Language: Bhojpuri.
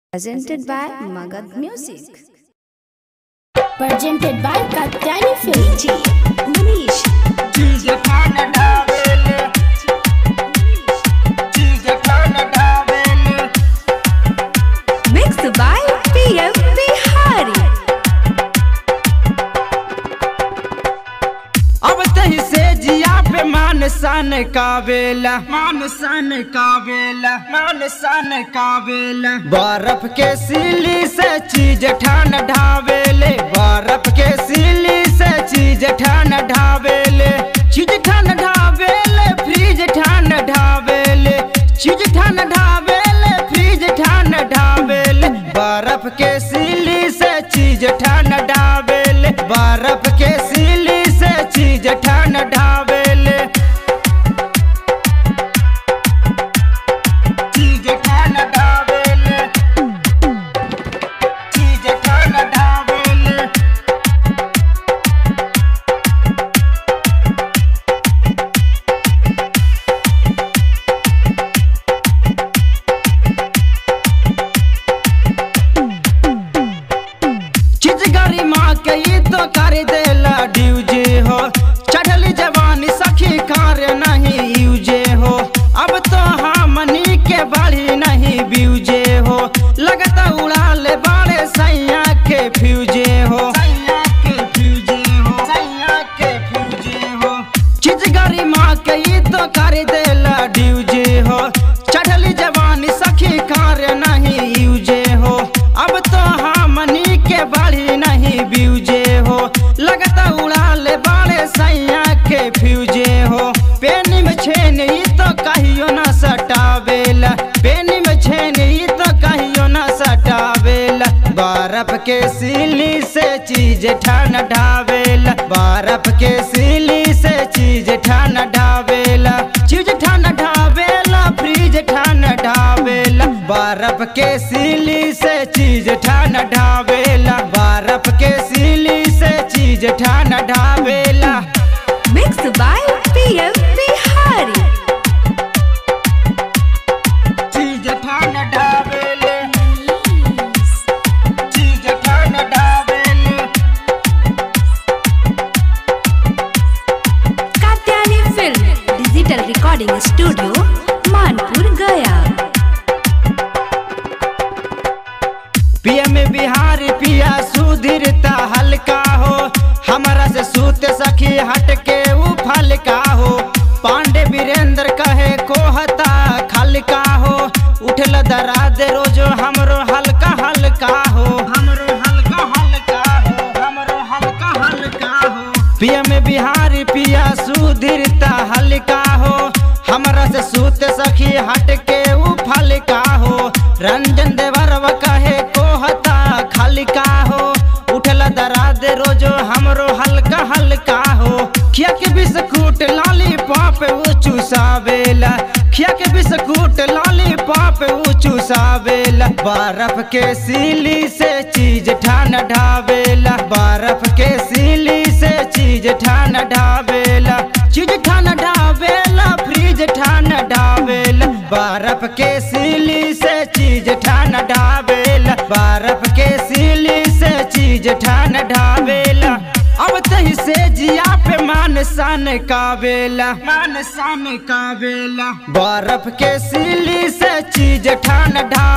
Presented by Magad Music. presented by Katyani Film. Manish. चीज खाना ढाबेले चीज खाना ढाबेले Mixed by PM Bihari. अब तही से जिया पे मान सन कावेला मान सन कावेला मान सन कावेला बर्फ के सिली से चीज ठान ढावेले बर्फ के सिली से चीज ठान ढावेले चीज ठान ढावेले फ्रीज ठान ढावेले चीज ठान ढावेले फ्रीज ठान ढावेले बर्फ के सिली से चीज ठान ढावेले बर्फ के सिली से चीज ठान ढावेले चीज ठान ढावेले चीज ठान ढावेले चीज गरी माँ के ई तो कर देला ड्यूजे हो चढ़ली जवानी सखी कार्य नहीं यूजे हो अब तो हमनी के बाड़ी नहीं ब्यूजे हो लगता उड़ा ले बाड़े सैया के फ्यूजे हो सैया के फ्यूजे हो सैया के फ्यूजे हो चीज गरी माँ के ई तो कर देला ड्यूजे हो चढ़ली जवानी सखी कार्य नहीं यूजे हो अब तो हमनी के बाड़ी नहीं ब्यूजे हो लगता उड़ा ले बाड़े सैया के फ्यूजे हो पेनी में छेन ई तो कहियो ना सटावेला पेनी में छेन ई तो कहियो ना सटावेला बर्फ के सिली से चीज ठान ढावेला बर्फ के सिली से चीज ठान ढावेला चीज ठान ढावेला फ्रीज ठान ढावेला बर्फ के सिली से चीज ठान ढावेला बर्फ के सिली से चीज ठान ढावेला Mixed by PM Bihari. चीज ठान ढावेले चीज ठान ढावेले Katyani Film. Digital Recording Studio. Manpur, Gaya. पिया में बिहार पिया सुधीरता हल्का हो हमारा से सूत सखी हट के ऊ फलका हो पांडे वीरेंद्र कहे कोहता खलका हो उठल दराज रोजो हमरो हल्का हल्का हो हमरो हल्का हल्का हो हमरो हल्का हल्का हो पिया में बिहार पिया सुधीरता हल्का हो हमरा से सूत सखी हट के ऊ फलका हो रंजन देवरव कहे कोहता खलका हो उठल दराद रोजो हमरो हल्का हल्का हो खिया के बिस्कुट लाली पाप ऊ चूसावेला खिया के बिस्कुट लाली पाप ऊ चूसावेला बर्फ के सिली से चीज ठान ढावेला बर्फ के सिली से चीज ठान ढावेला चीज ठान ढावेला फ्रीज ठान ढावेला बर्फ के सिली से चीज ठान ढावेला बर्फ के सिली से चीज ठान ढावेला अब तही से जिया पे मान सन कावेला मान सन कावेला बर्फ के सिली से चीज ठान ढा